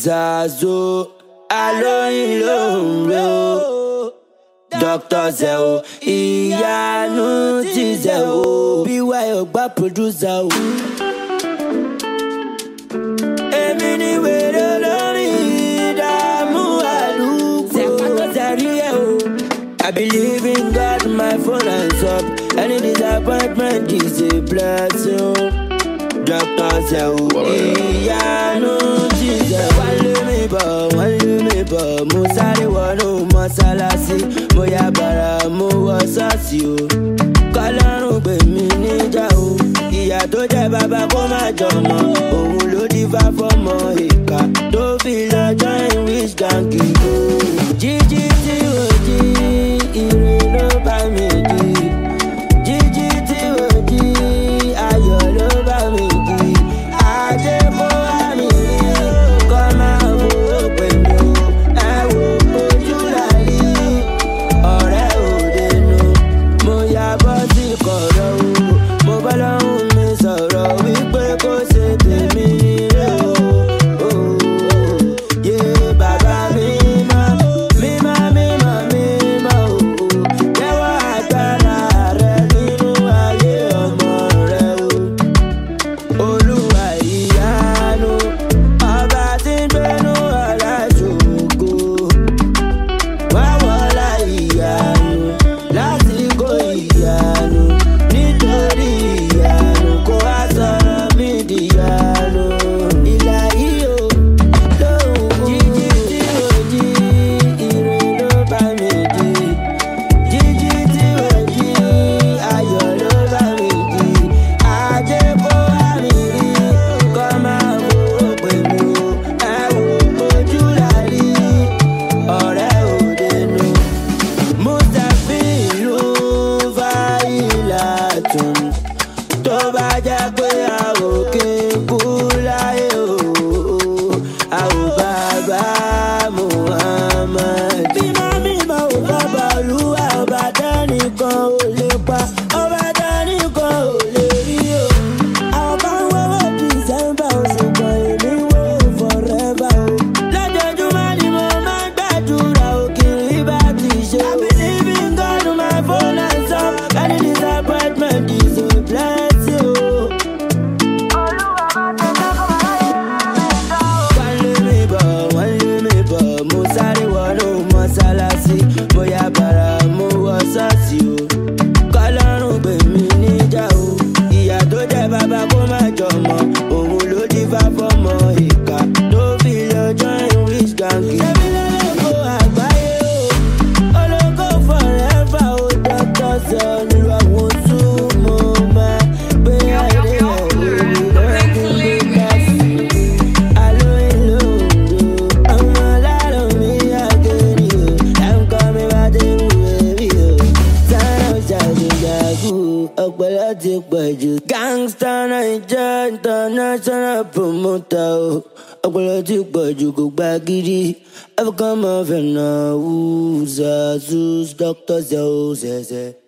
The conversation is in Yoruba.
Zazo alóyin ló ń ro Dr. Zeo ìyanu ti Zeo bí wáyọ̀ gbá producer o. Èmi ni wèrè lórí ìdààmú àdúgbò. Zẹ̀rí ẹ̀ o. I believe in God, my phone hands up. Any disappointment is a blessing. Dr. Zeo ìyanu ti Zeo. Wọ́n lé mi bọ̀, wọ́n lé mi bọ̀. Mo sáré wọnú mọ́sálásí. Mo yá bàrà, mo wọ ṣọ́ọ̀ṣì o. Kọ́lọ́run gbè mí níjà o. Ìyá tó jẹ́ bàbá kó má jọmọ. Òun ló dífá fọ́mọ ìka. Tó fi lọ join rich gangi o. Jíjí tí ò jí, ire ló bá mi jí. Jíjí tí ò jí, ayọ̀ ló bá mi jí. Ajé kó wá mi rí, kọ́ máa fowó pè mí o. Ẹ wo ojú láyé, ọ̀rẹ́ òde nu. Mo ya bọ́ sí kọ̀rọ̀ o. Mo bá lọ́hùn mi sọ̀rọ̀ wípé kó ṣe tèmi nílé o. o. Yé bàbá mi mọ́, mímọ́ mímọ́ mímọ́ o. Jẹ́wọ́ agbára rẹ nínú ayé ọmọ rẹ o. Olúwa ìyanu, ọba tí ń gbénú ọ̀la ṣògo. Wá wọlá ìyanu, lásìkò ìyanu, nítorí ìyanu kó wá sọ̀rọ̀ mí dìyanu. Ìlà yìí o, lóhùn jíjí tí ò jí, ire ló bá mi jí. Jíjí tí ò jí, ayọ̀ ló bá mi jí. Ajé kó wá mi rí, kọ́ máa fowó pè mí o. Ẹ wo ojú la rí, ọ̀rẹ́ òde nu. Mustapha ló fàyílà tún. Tó bá jẹ́ pé a ò kí n kú láyé o, a ò bàbá Muhammad. Bímọ mímọ ò bàbá olúwa ọba dánìkan ò lè pa, ọba dánìkan ò lè rí o. Àwọn kan ń wọ́wọ́ December oṣù kan èmi ń wò forever o. Lójoojúmọ́ ni mo máa ń gbàdúrà òkìrí bá ti ṣe o. I believe in God, my phone hands up. Any disappointment is a blessing o. Wọ́n lé mi bọ̀, wọ́n lé mi bọ̀, mo sáré wọnú mọ́sálásí. Mo yá bàrà, mo wọ ṣọ́ọ̀ṣì o. Kọ́lọ́run gbè mí níjà o. Ìyá tó jẹ́ bàbá kó má jọmọ. Òun ló dífá fọ́mọ ìka. Tó fi lọ join rich gangi. Ṣébí lọ́lọ́kọ̀ àgbáyé o. Ológo forever o. Dr. Zoni àwọn súnmọ́ máa gbé ayé ẹ̀ lórí lọ́dún nígbà sí ọpọlọ ti pọ̀jù. gangsta naija international promoter o ọpọlọ ti pọ̀jù kò gba gidi african mafia náà wù zazus dr zeo zẹzẹ.